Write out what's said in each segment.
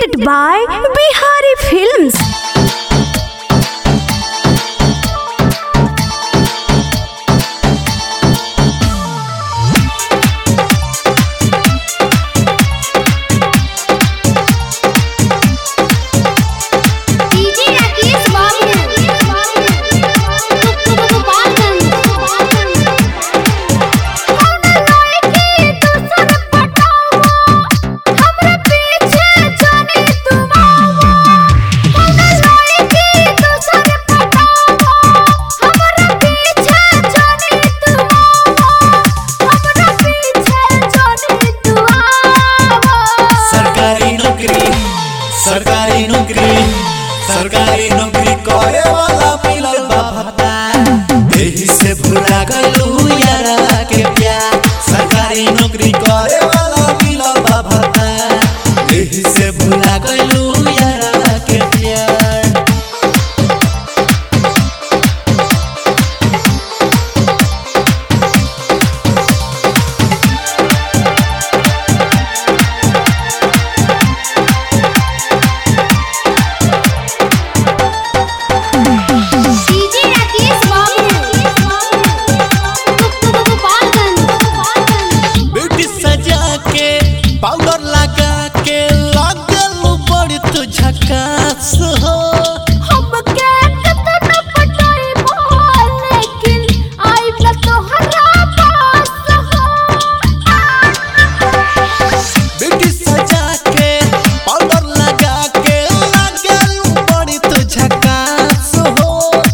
presented by Bihari Films. DJ Rakesh Babu सरकारी नौकरी सरकारी नौकरी सरकारी नौकरी करे वाला मिलल बा भत्ता एही से भुला गइलू यारा के प्यार सरकारी नौकरी करे वाला मिलल बा भत्ता एही से भुला गइलू यारा के प्यार डीजे राकेश बाबू ब्यूटी सजा के पाउडर लगा के लागल बड़ी तू झकास हो ब्यूटी सजा के पाउडर लगा के लागल बड़ी तू झकास हो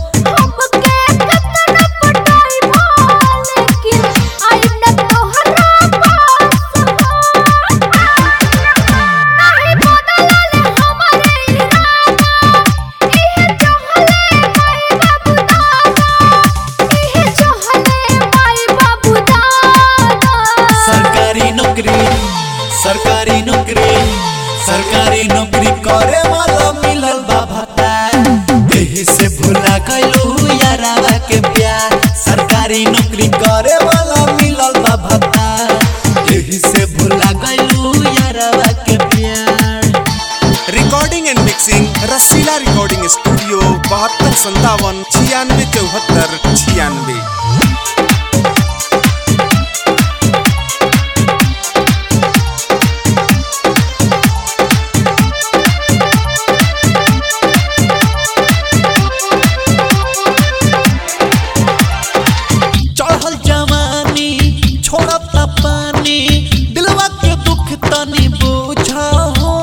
सरकारी नौकरी सरकारी नौकरी सरकारी नौकरी करे वाला मिलल बा भत्ता एही से भुला गइलू यारावा के प्यार सरकारी नौकरी करे वाला मिलल बा भत्ता एही से भुला गइलू यारावा के प्यार recording and mixing Rasila recording studio बहत्तर संतावन छियानवे चौहत्तर छियानवे चढ़ल जवानी छोड़ता पानी दिलवा के दुख तनी बुझा हो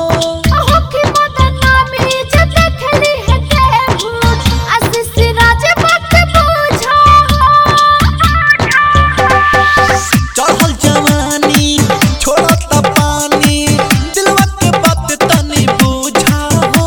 चढ़ल जवानी छोड़ता पानी दिलवा के बात तनी बुझा हो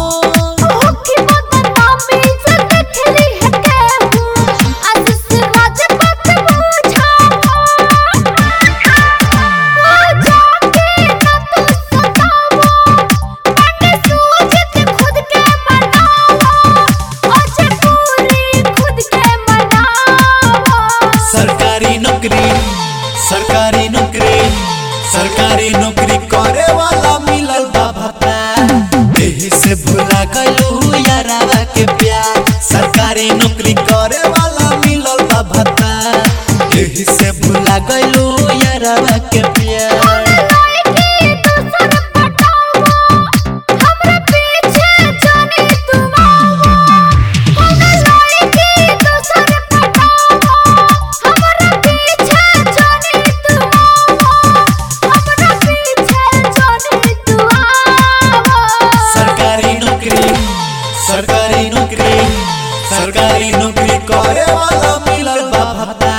सरकारी नौकरी सरकारी नौकरी सरकारी नौकरी करे वाला मिलल बा भत्ता एही से भुला गइलू यारावा के प्यार सरकारी नौकरी करे वाला मिलल बा भत्ता एही से भुला गइलू यारावा के प्यार सरकारी नौकरी सरकारी नौकरी सरकारी नौकरी करे वाला मिलल बा भत्ता